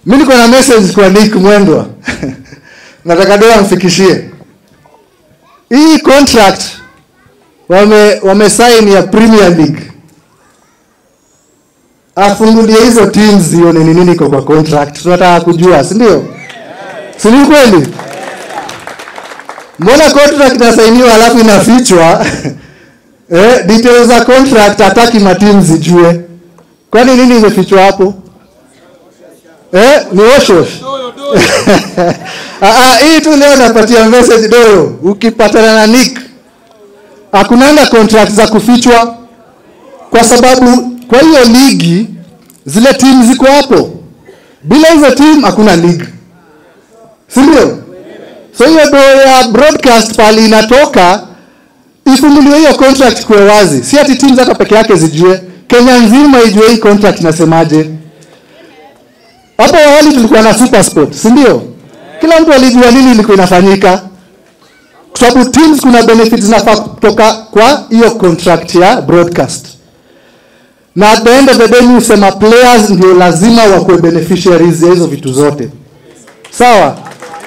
mi niko na message kwa Nick Mwendwa nataka doa amfikishie hii contract wame wamesign ya Premier League afungulie hizo teams zione ni nini iko kwa contract tunataka kujua si ndio si ni kweli mbona contract inasainiwa alafu inafichwa eh, details za contract hataki matimu zijue kwani nini imefichwa hapo eh, ni washwash Ah, ah, hii tu leo napatia message doyo ukipatana na Nick hakunanga contract za kufichwa kwa sababu kwa hiyo ligi zile timu ziko hapo bila hizo timu hakuna league si ndio so hiyo do ya broadcast pali inatoka ifunguliwe hiyo contract kuwe wazi si ati timu hata peke yake zijue kenya nzima ijue hii contract inasemaje hapo awali tulikuwa na super sport si ndio kila mtu alijua nini ilikuwa inafanyika kwa sababu teams kuna benefits zinafaa kutoka kwa hiyo contract ya broadcast na at the end of the day mi husema players ndio lazima wakuwe beneficiaries ya hizo vitu zote sawa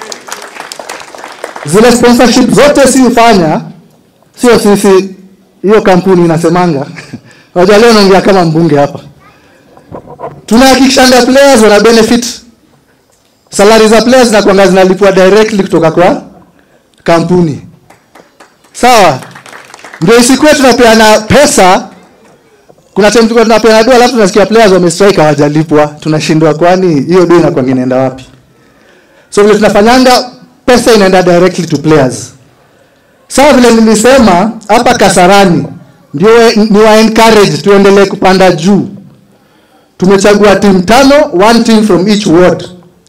zile sponsorship zote si hufanya sio sisi hiyo kampuni inasemanga waja leo naongea kama mbunge hapa tunahakikishanga players wana benefit salari za players zinakwanga zinalipwa directly kutoka kwa kampuni sawa ndio isikuwe tunapeana pesa kuna time tulikuwa tunapeana dola alafu tunasikia players wamestrike hawajalipwa tunashindwa kwani hiyo dola inakuwa inaenda wapi so vile tunafanyanga pesa inaenda directly to players sawa vile nilisema hapa kasarani ndio ni wa encourage tuendelee kupanda juu tumechagua timu tano one team from each ward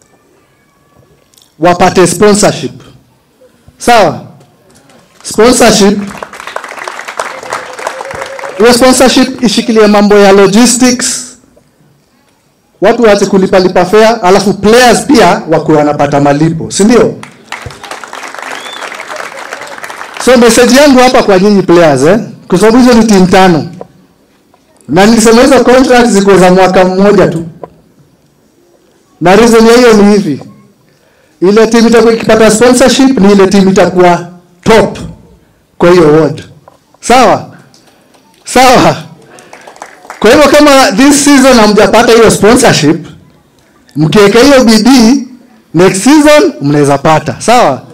wapate sponsorship sawa sponsorship hiyo sponsorship ishikilie mambo ya logistics watu waache kulipa lipa fare alafu players pia wakuwe wanapata malipo si ndio so message yangu hapa kwa nyinyi players eh? kwa sababu hizo ni timu tano na nilisema hizo contract ziko za mwaka mmoja tu na reason ya hiyo ni hivi ile timu itakuwa ikipata sponsorship ni ile timu itakuwa top kwa hiyo ward sawa sawa kwa hivyo kama this season hamjapata hiyo sponsorship mkiweka hiyo bidii next season mnaweza pata sawa